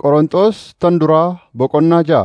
Qorontos tan duraa boqonnaa ja'a.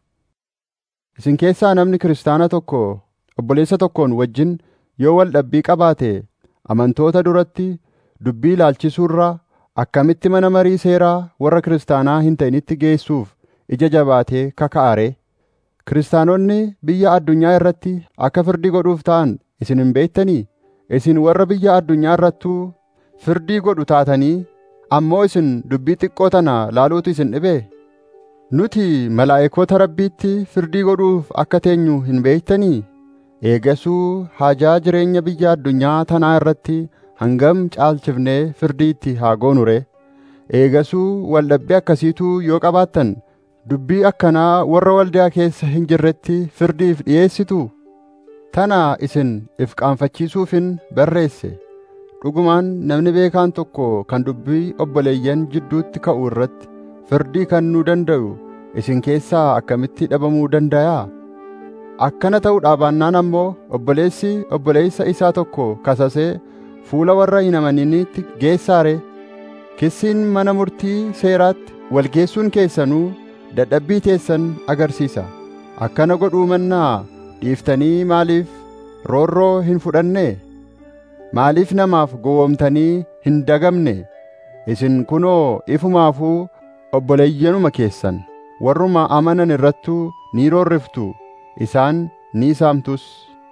Isin keessaa namni kiristaana tokko obboleessa tokkoon wajjin yoo wal dhabbii qabaate amantoota duratti dubbii ilaalchisuu irraa akkamitti mana marii seeraa warra kiristaanaa hin ta'initti geessuuf ija jabaatee kaka'a ree? Kiristaanonni biyya addunyaa irratti akka firdii godhuuf ta'an isin hin beektanii? Isin warra biyya addunyaa irrattuu firdii godhu taatanii ammoo isin dubbii xiqqoo tana laaluutu isin dhibee? Nuti malaa'ikoota Rabbiitti firdii godhuuf akka teenyu hin beektanii? Eegasuu haajaa jireenya biyya addunyaa tanaa irratti hangam caalchifnee firdii itti haa goonu ree? Eegasuu waldhabbii akkasiituu yoo qabaattan dubbii akkanaa warra waldaa keessa hin jirretti firdiif dhi'eessituu? Tana isin if qaanfachiisuufin barreesse. Dhugumaan namni beekaan tokko kan dubbii obboleeyyan jidduutti ka'u irratti firdii kennuu danda'u isin keessaa akkamitti dhabamuu dandayaa? Akkana ta'uu baannaan ammoo obboleessi obboleessa isaa tokko kasasee fuula warra hin amaniniitti geessaare. Kissiin mana murtii seeraatti walgeessuun keessanuu dadhabbii teessan agarsiisa. Akkana godhuu mannaa dhiiftanii maaliif roorroo hin fudhannee? Maaliif namaaf gowwoomtanii hin dagamne? Isin kunoo ifumaafuu obboleeyyanuma keessan warruma amanan irrattuu ni roorriftu isaan ni saamtus.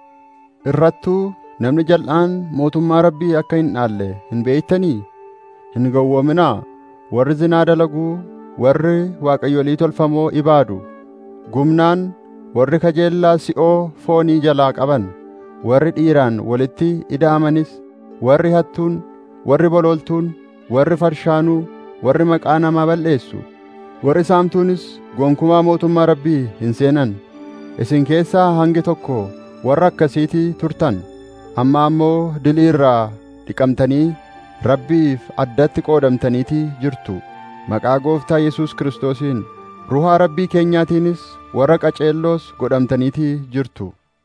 Irrattuu namni jal'aan mootummaa Rabbii akka hin dhaalle hin beektanii? Hin gowwoominaa warri zinaa dalaguu warri waaqayyolii tolfamoo ibaadu gumnaan warri kajeellaa si'oo foonii jalaa qaban warri dhiiraan walitti ida'amanis warri hattuun warri bololtuun warri farshaanuu warri maqaa namaa balleessu warri saamtuunis gonkumaa mootummaa rabbii hin seenan isin keessaa hangi tokko warra akkasiitii turtan amma ammoo dilii irraa dhiqamtanii rabbiif addatti qoodamtaniitii jirtu maqaa gooftaa Yesuus Kiristoosiin ruhaa rabbii keenyaatiinis warra qaceelloos godhamtaniitii jirtu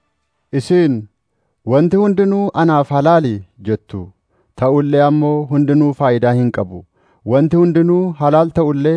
isin wanti hundinuu anaaf halaali jettu ta'ullee ammoo hundinuu faayidaa hin qabu wanti hundinuu halaal ta'ullee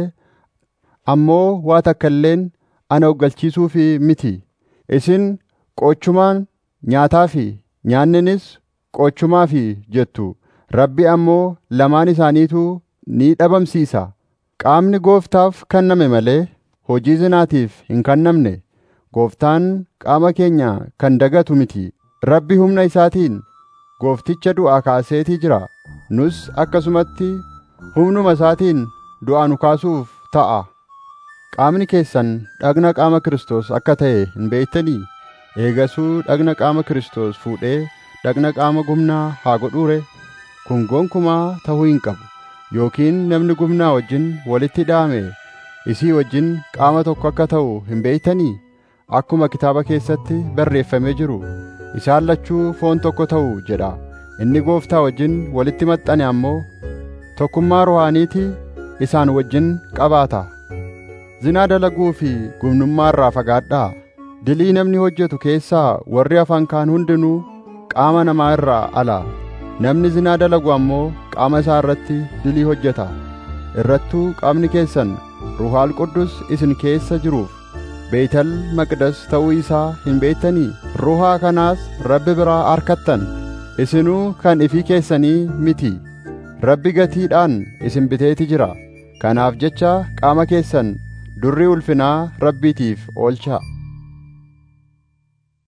ammoo waa takka illeen ana oggalchiisuufi miti isin qoochumaan nyaataa fi nyaanninis qoochumaa fi jettu rabbi ammoo lamaan isaaniituu ni dhabamsiisa qaamni gooftaaf kenname malee hojii zinaatiif hin kennamne gooftaan qaama keenya kan dagatu miti rabbi humna isaatiin goofticha du'aa kaaseetii jira nus akkasumatti humnuma isaatiin du'aa nu kaasuuf ta'a qaamni keessan dhagna qaama Kiristoos akka ta'e hin beektanii eegasuu dhagna qaama Kiristoos fuudhee dhagna qaama gumnaa haa godhuure kun gonkumaa ta'uu hin qabu yookiin namni gumnaa wajjin walitti hidhaame isii wajjin qaama tokko akka ta'u hin beektanii akkuma kitaaba keessatti barreeffamee jiru isaan lachuu foon tokko ta'u jedha inni gooftaa wajjin walitti maxxane ammoo tokkummaa ruhaaniitii isaan wajjin qabaata zinaa dalaguu fi gumnummaa irraa fagaadhaa dilii namni hojjetu keessaa warri afaan kaan hundinuu qaama namaa irraa ala namni zinaa dalagu ammoo qaama isaa irratti dilii hojjeta irrattuu qaamni keessan ruhaal quddus isin keessa jiruuf beeytal maqdas ta'uu isaa hin beektanii ruhaa kanaas rabbi biraa arkattan isinuu kan ifii keessanii miti rabbi gatiidhaan isin biteeti jira kanaaf jecha qaama keessan durri ulfinaa rabbiitiif oolchaa